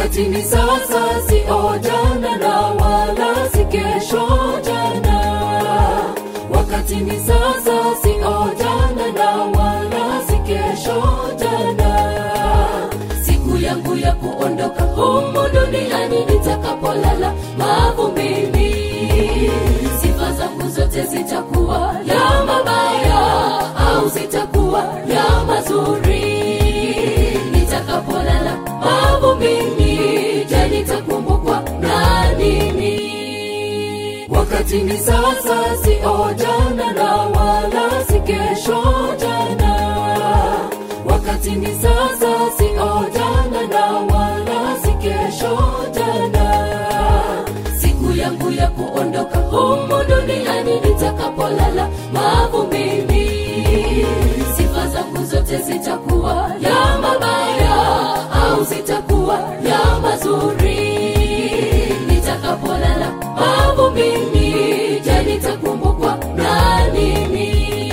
wakati ni sasa sio jana na wala si kesho jana wakati ni sasa sio jana na wala si kesho jana siku yangu ya kuondoka humu duniani nitakapolala mavumbini sifa zangu zote zitakuwa ya mabaya au zitakuwa ya mazuri nitakapolala mavumbini je nitakumbukwa na nini wakati ni sasa sio jana na wala si kesho jana wakati ni sasa sio jana na wala si kesho jana siku yangu ya kuondoka humu duniani nitakapolala mavumbini sifa zangu zote zitakuwa ya mabaya au zitakuwa ya mazuri nitakapolala mavumbini je nitakumbukwa na nini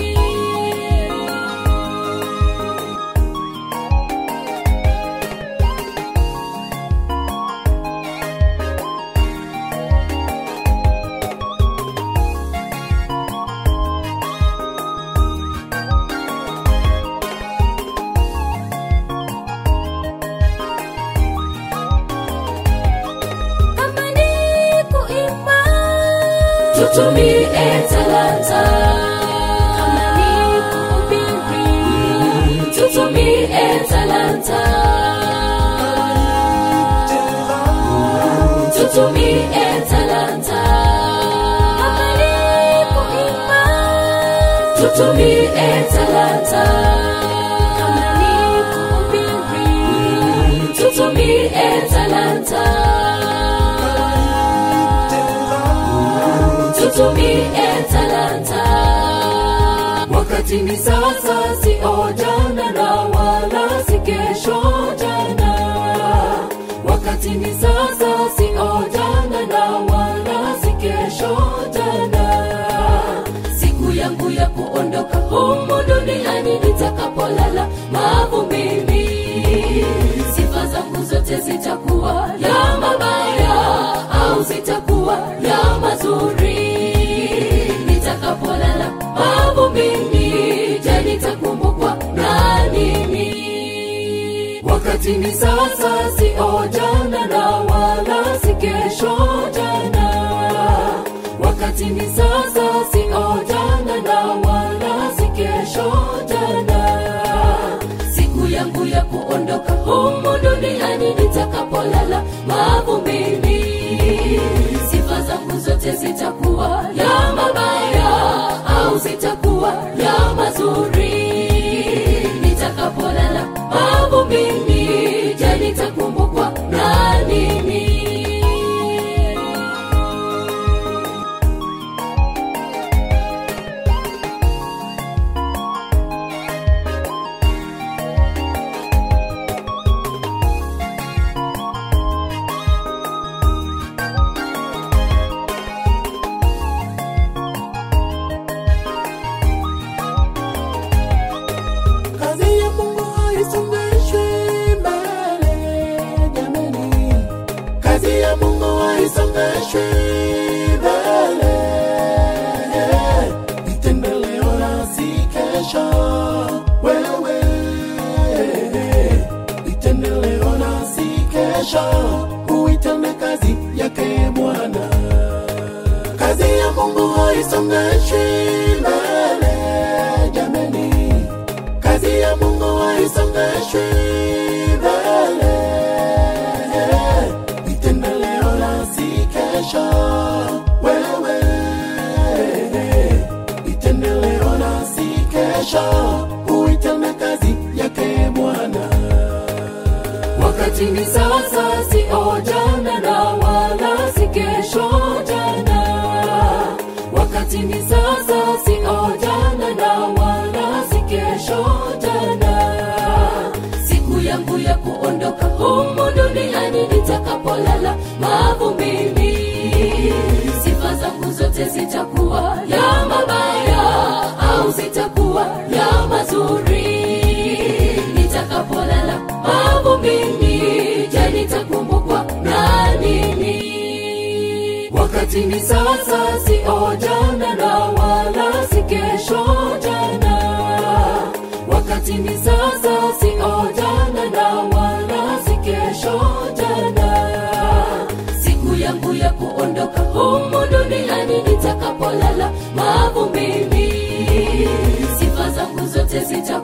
kama ni kuimba tutumie talanta kama ni kuhubiri tutumie talanta tutumie talanta kama ni kuimba tutumie talanta kama ni kuhubiri tutumie talanta tutumie talanta wakati ni sasa sio jana na wala si kesho jana wakati ni sasa sio jana na wala si kesho jana siku yangu ya kuondoka humu duniani nitakapolala mavumbini sifa zangu zote zitakuwa ya mabaya au zitakuwa ya mazuri nitakapolala mavumbini je nitakumbukwa na nini wakati ni sasa sio jana na wala si kesho jana wakati ni sasa sio jana na wala si kesho jana siku yangu ya kuondoka humu duniani nitakapolala mavumbini sifa zangu zote zitakuwa ya mabaya au zitakuwa ya mazuri nitakapolala mavumbini je nitakumbukwa na nini Kazi ya Mungu haisongeshwi mbele, jamani. Kazi ya Mungu haisongeshwi mbele. Itende leo na si kesho. Wewe itende leo na si kesho. Uitende kazi yake Bwana. Kazi ya Mungu haisongeshwi mbele, jamani. Kazi ya Mungu haisongeshwi mbele. Itende leo na si kesho. Wewe itende leo na si kesho. Uitende kazi yake Bwana. wakati ni sasa sio jana na wala si kesho jana wakati ni sasa sio jana na wala si kesho jana siku yangu ya kuondoka humu duniani nitakapolala mavumbini sifa zangu zote zitakuwa ya mabaya au zitakuwa ya mazuri nitakapolala mavumbini je nitakumbukwa ni sasa sio jana na wala si kesho jana wakati ni sasa sio jana na wala si kesho jana siku yangu ya kuondoka humu duniani nitakapolala mavumbini sifa zangu zote zita